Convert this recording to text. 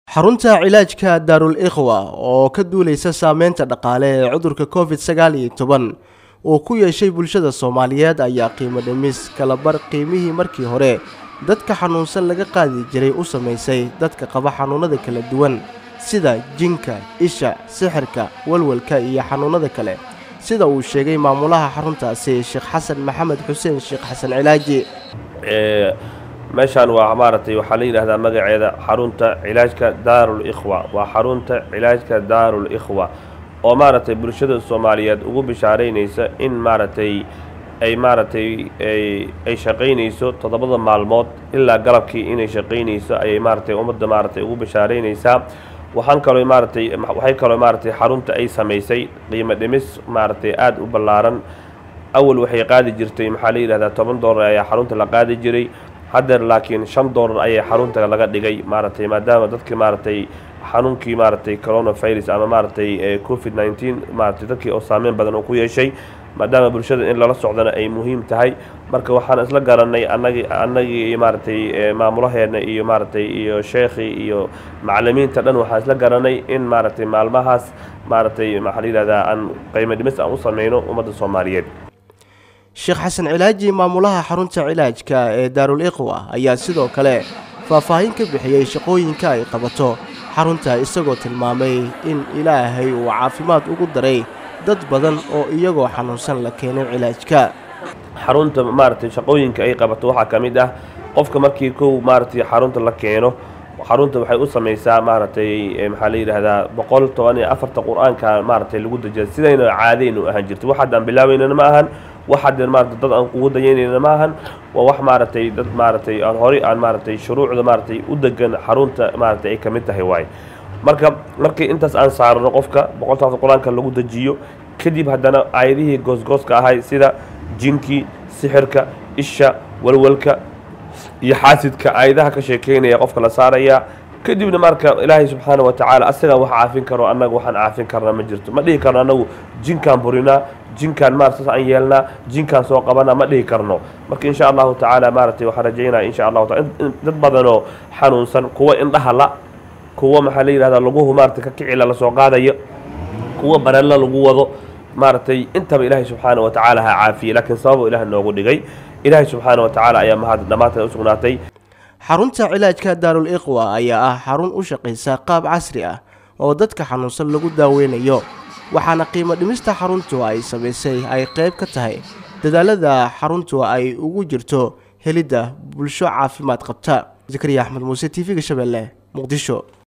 xarunta cilaajka daarul ikhwa oo ka duuleysa saameynta dhaqaale ee cudurka covid sagaal iyo toban uu ku yeeshay bulshada soomaaliyeed ayaa qiimo dhimis kala bar qiimihii markii hore dadka xanuunsan laga qaadi jiray u samaysay dadka qaba xanuunada kala duwan sida jinka isha sixirka walwalka iyo xanuunada kale sida uu sheegay maamulaha xaruntaasi sheekh xasan maxamed xuseen sheekh xasan cilaaji meeshaan waa maaragtay waxaa la yidhahdaa magaceeda xarunta cilaajka daarul ikhwa waa xarunta cilaajka daarul ikhwa oo maaragtay bulshada soomaaliyeed ugu bishaaraynaysa in maaragtay ay maaragtay ay shaqaynayso toddobada maalmood ilaa galabkii inay shaqaynayso ayay maaragtay ummadda maaragtay ugu bishaaraynaysaa waxaan kaloo maaragtay waxay kaloo maaragtay xarunta ay samaysay qiimo dhimis maaragtay aada u ballaaran awal waxay qaadi jirtay maxaa la yidhahdaa toban dollar ayaa xarunta la qaadi jiray haddeer laakiin shan dollar ayay xarunta laga dhigay maaragtay maadaama dadkii maaragtay xanuunkii maaragtay coronavirus ama maaragtay covid nineteen maaragtay dadkii oo saameyn badan uu ku yeeshay maadaama bulshada in lala socdana ay muhiim tahay marka waxaan isla garanay anagi annagii maaragtay maamulaheena iyo maaragtay iyo sheekhii iyo macalimiinta dhan waxaan isla garanay in maaragtay maalmahaas maaragtay maxaa la yidhahdaa aan qiimo dhimis aan u sameyno ummadda soomaaliyeed sheekh xasan cilaaji maamulaha xarunta cilaajka ee daarul ikhwa ayaa sidoo kale faahfaahin ka bixiyey shaqooyinka ay qabato xarunta isagoo tilmaamay in ilaahay uu caafimaad ugu daray dad badan oo iyagoo xanuunsan la keenay cilaajka xarunta maaragtay shaqooyinka ay qabato waxaa ka mid ah qofka markii kow maaragtay xarunta la keeno xarunta waxay u samaysaa maaragtay maxaa la yidhaahdaa boqol toban iyo afarta qur-aanka maaragtay lagu dejiya sidayna caadaynu ahaan jirto wax haddaan bilaabeynana ma ahan wax haddeen maaragtay dad aan kugu dayaynayna ma ahan waa wax maaragtay dad maaragtay aan horey aan maaragtay shuruucda maaragtay u degan xarunta maaragtay ay ka mid tahay waaye marka markii intaas aan saarano qofka boqolta afar qur-aanka lagu dejiyo kadib haddana aayadihii goosgooska ahay sida jinkii sixirka isha walwalka iyo xaasidka aayadaha ka sheekeynaya qofka la saaraya kadibna marka ilaahay subxaana wa tacaala asagaa wax caafin karo annaga waxaan caafin karna ma jirto ma dhihi karno annagu jinkaan burinaa jinkaan maarata saas aan yeelnaa jinkaan soo qabanaa ma dhihi karno marka insha allahu tacaala maaragtay waxaan rajaynaya insha allahu taala dad badanoo xanuunsan kuwa indhaha la kuwa maxaa la yidhahdaa laguhu maarata ka kicila lasoo qaadayo kuwa barella lagu wado maaragtay intaba ilaahay subxaana wa tacaala ha caafiyey laakiin sababuu ilaah noogu dhigay ilaahay subxaana wa tacaala ayaa mahad dhammaanteed u sugnaatay xarunta cilaajka daarul ikhwa ayaa ah xarun u shaqaysa qaab casri ah oo dadka xanuunsan lagu daaweynayo waxaana qiimo dhimista xaruntu ay samaysay ay qayb ka tahay dadaalada xaruntu ay ugu jirto helidda bulsho caafimaad qabta zakariya axmed muuse t v-ga shabeelle muqdisho